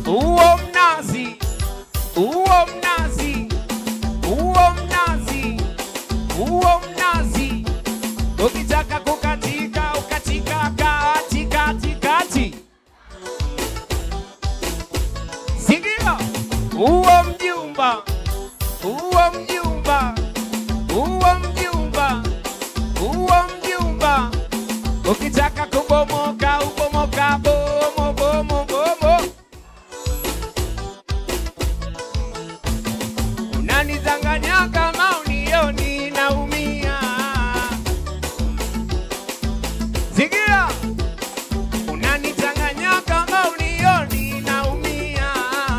uo mnazi, uo mnazi, uo mnazi, uo mnazi. Ukitaka kukatika ukatika kati kati kati. Sikia, uo mjumba, uo mjumba, uo mjumba, uo mjumba. Ukitaka kubomoka ubomoka bomo bomo bomo. Unanidanganya kama unioni naumia. Sikia, unanidanganya kama unioni naumia.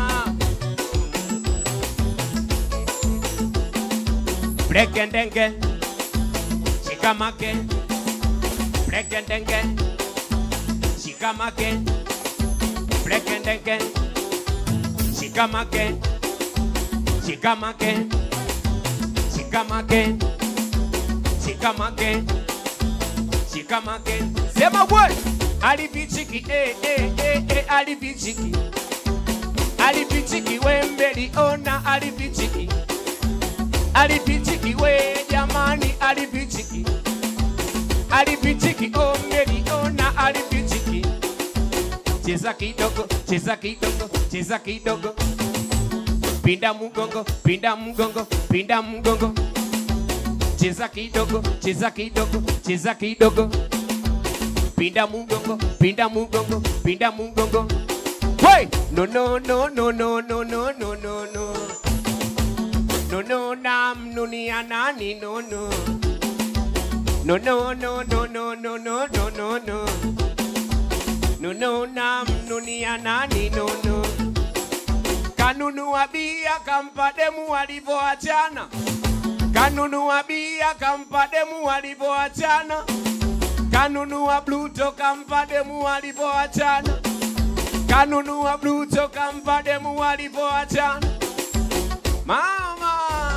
Brekendenge, shikamake, brekendenge, shikamake, brekendenge, shikamake, shikamake, shikamake, shikamake, shikamake. Sema we, alipichiki, eh, eh, eh, eh, alipichiki, alipichiki, wembeli ona alipichiki alipichiki we jamani, alipichiki alipichiki ongeli ona alipichiki. Cheza kidogo, cheza kidogo, cheza kidogo, pinda mgongo, pinda mgongo, pinda mgongo. Cheza kidogo, cheza kidogo, cheza kidogo, pinda mgongo, pinda mgongo, pinda mgongo. Hey! No no no no no no no no no no. No no nam nunia nani no no. No no no no no no no no no no. No no nam nunia nani no no. Kanunua bia kampa demu walivyoachana. Kanunua bia kampa demu walivyoachana. Kanunua bluto kampa demu walivyoachana. Kanunua bluto kampa demu walivyoachana. Mama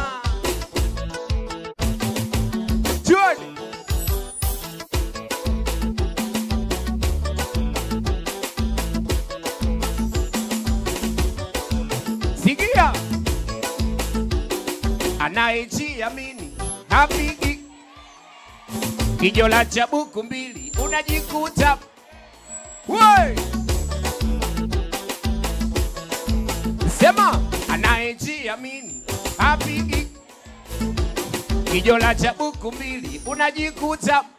Jordan Sikia anayejiamini hapigi kijola cha buku mbili unajikuta Woi! Sema anayejiamini hapigi kijola cha buku mbili unajikuta